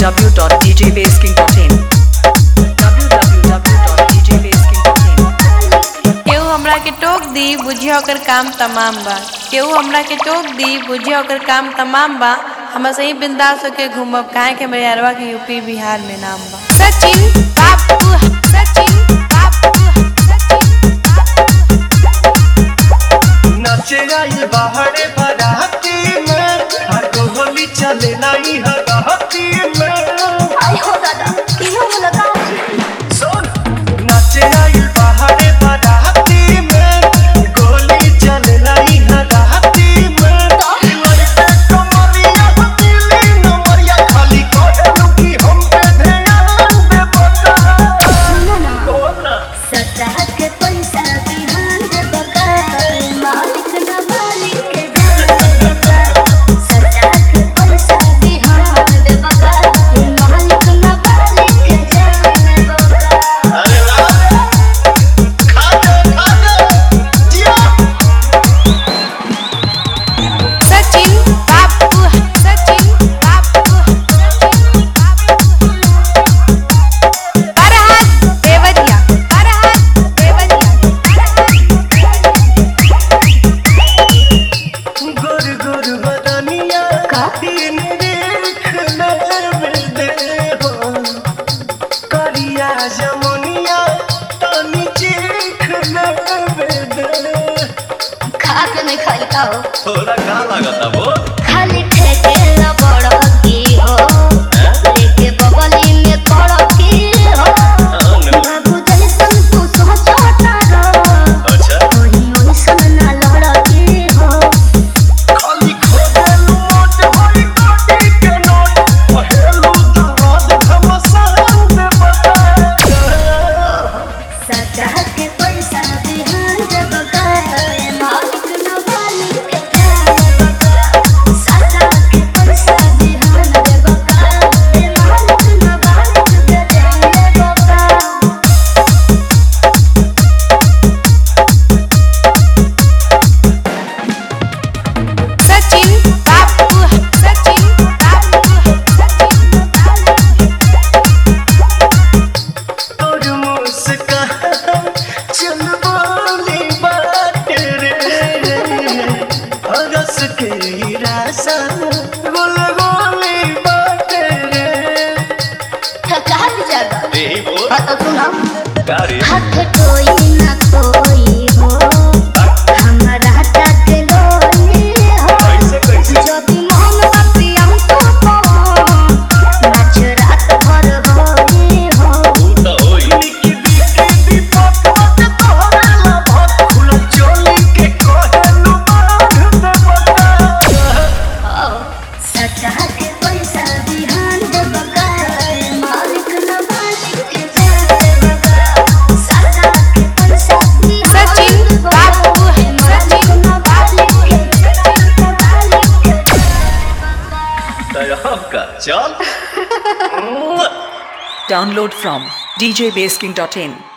www.djbasking.in www.djbasking.in केहू हमरा के टोक दी बुझिया ओकर काम तमाम बा केहू हमरा के टोक दी बुझिया ओकर काम तमाम बा हम सही बिंदास होके घूमब काहे के मेरे अरवा के यूपी बिहार में नाम बा सचिन बापू सचिन बापू नाचे आई बाहरे बाराती में हर होली चले लाई हराती में सुन नाचे आई बाहरे बाराती में गोली चले लाई हराती में लड़के कमरिया दिली नमरिया खाली कहलू कि हम पे ध्यान दे बता बोला सतह के पैसा बिहान दे बकार मालिक न मालिक के जान दे बकार सतह के पैसा बिहान दे बकार मालिक न मालिक के जान दे बकार अरे वाह खा जा खा जा जिया सचिन बापू सचिन बापू बरहात देवरिया बरहात देवरिया गुर गुर बदनिया दिन देख ले दे हो करिया जमुनिया तनी चीख ले दे खा के नहीं खाई का हो थोड़ा का लागता वो खाली ठेके ला बड़ की हो लेके बगली में पड़ की हो बाबू जैसन तू सोचता रहो अच्छा कोई ओइसन ना लड़की हो खाली खोदेलू मोट होई कोटी के नोट पहेलू दराज घमसान दे बता सजा के पैसा बिहान दे बकार मालिक न मालिक के जान बकार सजा के पैसा बिहान दे बकार मालिक न मालिक के जान बकार सचिन बापू सचिन बापू तोर मुस्कान चल बोली बात रे हरस के रासा गोल गोली बात रे थका भी जागा यही बोल हाँ तो सुना गाड़ी हाथ कोई ना कोई हो हमारा तक लोनी हो कैसे कैसे যদি মন বাপি আমি তো নাচ রাত ভর হই হো तो होई निकी बिके दीपक मत तोहरे ला भत खुल चोली के कहलू बांध दे बता सचा के पैसा बिहान दे बकार मालिक न मालिक के जान दे बकार सचा के पैसा सचिन बापू सचिन मालिक के जान दे मालिक के तय का चल Download from djbasking.in